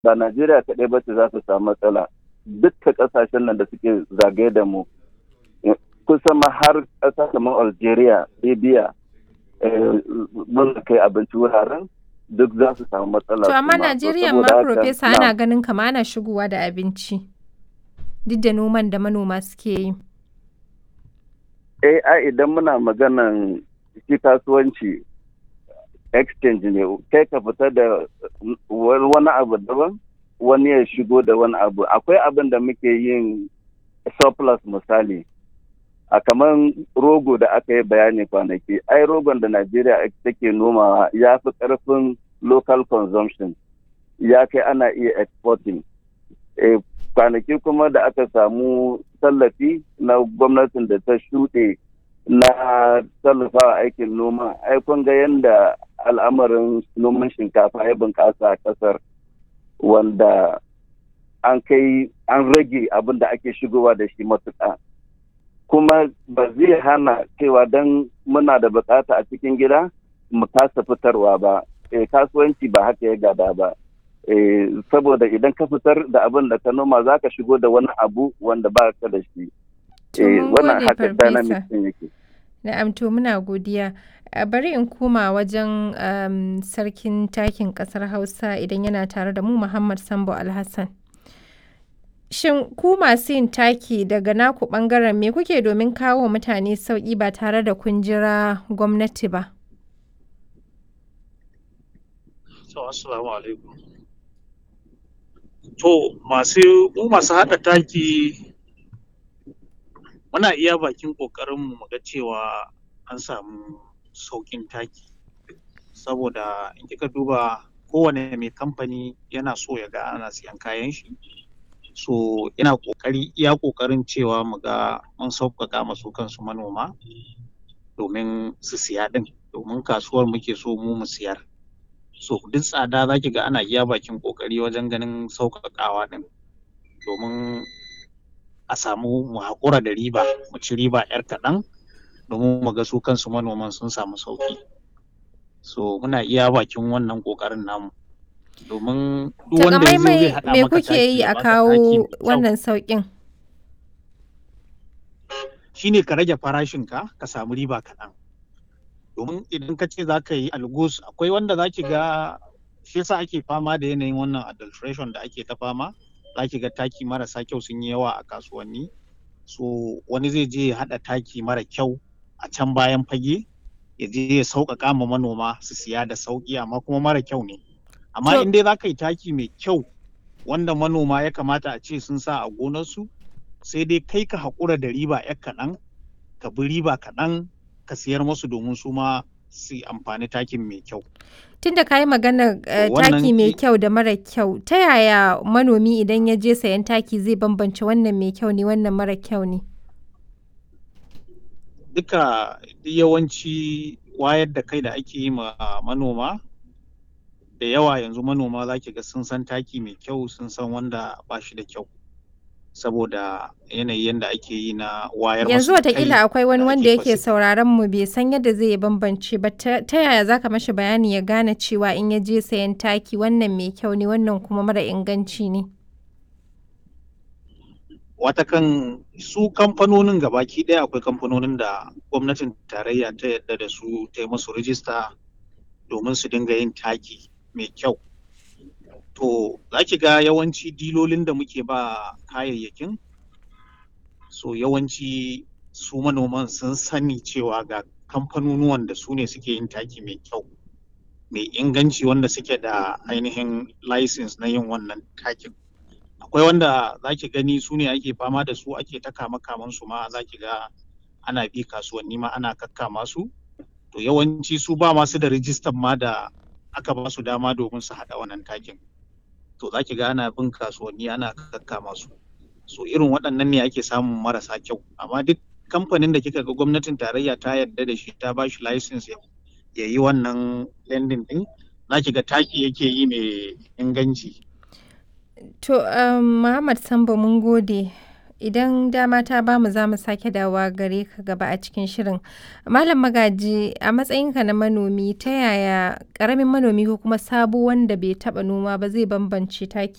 ba Najeriya kaɗai ba ce za su samu matsala dukkan ƙasashen nan da suke zagaye da mu kusan ma har ƙasa kamar Algeria, Libya mun kai abinci wuraren duk za su samu matsala. To amma Najeriya ma Profesa ana ganin kama ana shigowa da abinci duk da noman da manoma suke yi. Eh ai idan muna maganan shi kasuwanci exchange ne kai ka fita da wani abu daban wani ya shigo da wani abu akwai abin da muke yin surplus misali a kamar rogo da aka yi bayani kwanaki ai rogon da najeriya take nomawa ya fi karfin local consumption ya kai ana iya exporting kwanaki kuma da aka samu tallafi na gwamnatin da ta shuɗe na tallafawa aikin noma ai kun ga yadda al'amarin noman shinkafa ya bunƙasa a ƙasar wanda an kai an rage abin da ake shigowa da shi matuƙa kuma ba zai hana cewa don muna da bukata a cikin gida mu kasa fitarwa ba e, kasuwanci ba haka ya gada ba e, saboda idan ka fitar da abin da ka noma za ka shigo da wani abu wanda ba ka da shi e, wannan haka dynamic din yake na'am to muna godiya bari in koma wajen um, sarkin takin kasar hausa idan yana tare da mu muhammad sambo alhassan Shin ku masu yin taki daga naku ɓangaren me kuke domin kawo mutane sauƙi ba tare da kun jira gwamnati ba? Assalamu alaikum. To, masu mu masu haɗa taki muna iya bakin ƙoƙarinmu mu ga cewa an samu sauƙin taki. Saboda in kika duba kowane mai kamfani yana so ya ga ana siyan kayan shi. so ina kokari iya kokarin cewa mu ga mun sauƙaƙa masu kansu manoma domin su siya din domin kasuwar muke so mu mu siyar so duk tsada za ki ga ana iya bakin kokari wajen ganin sauƙaƙawa din domin a samu mu haƙura da riba mu ci riba yar kaɗan domin mu ga su kansu manoman sun samu sauƙi so muna iya bakin wannan ƙoƙarin namu domin duk wanda ya zai haɗa me kuke yi a kawo wannan sauƙin shine ka rage farashinka ka samu riba kaɗan domin idan ka ce za ka yi algus akwai wanda za ki ga shi yasa ake fama da yanayin wannan adulteration da ake ta fama za ki ga taki marasa kyau sun yi yawa a kasuwanni so wani zai je ya haɗa taki mara kyau a can bayan fage ya je ya sauƙaƙa ma manoma su siya da sauƙi amma kuma mara kyau ne amma so, in dai za ka yi taki mai kyau wanda manoma ya kamata a ce sun sa a gonarsu sai dai kai ka haƙura da riba ya kaɗan ka bi riba kaɗan ka siyar musu domin su ma su amfani takin mai kyau. Tun da ka yi magana uh, taki mai kyau da mara kyau, ta yaya manomi idan ya je sayan taki zai bambance wannan mai kyau ne wannan mara kyau ne? Duka yawanci wayar da kai da ake yi ma manoma da yawa yanzu manoma za ki ga sun san taki mai kyau sun san wanda ba shi da kyau saboda yanayi yadda ake yi na wayar yanzu watakila akwai wani wanda yake sauraron mu bai san yadda zai bambance ba ta yaya zaka mashi bayani ya gane cewa in ya je sayan taki wannan mai kyau ne wannan kuma mara inganci ne watakan su kamfanonin gabaki ɗaya akwai kamfanonin da gwamnatin tarayya ta yadda da su ta yi musu rijista domin su dinga yin taki mai kyau. To, za ki ga yawanci dilolin da muke ba kayayyakin, so yawanci su manoman sun sani cewa ga kamfanonuwan da su ne suke yin taki mai kyau, mai inganci wanda suke da ainihin license na yin wannan takin. Akwai wanda za ki gani su ne ake fama da su ake ta kama su ma za ki ga ana bi kasuwanni ma ana kakkama su. To yawanci su ba masu da rijistan ma da aka ba su dama domin su haɗa wannan takin to za ki ga ana bin kasuwanni ana kakkama su so irin waɗannan ne ake samun marasa kyau amma duk kamfanin da kika ga gwamnatin tarayya ta yarda da shi ta ba shi license ya yi wannan lending din za ki ga taki yake yi mai inganci to um, muhammad sambo mun gode idan dama ta bamu za mu sake dawowa gare ka gaba a cikin shirin malam magaji a matsayinka na manomi ta yaya karamin manomi ko kuma sabo wanda bai taba noma ba zai bambance taki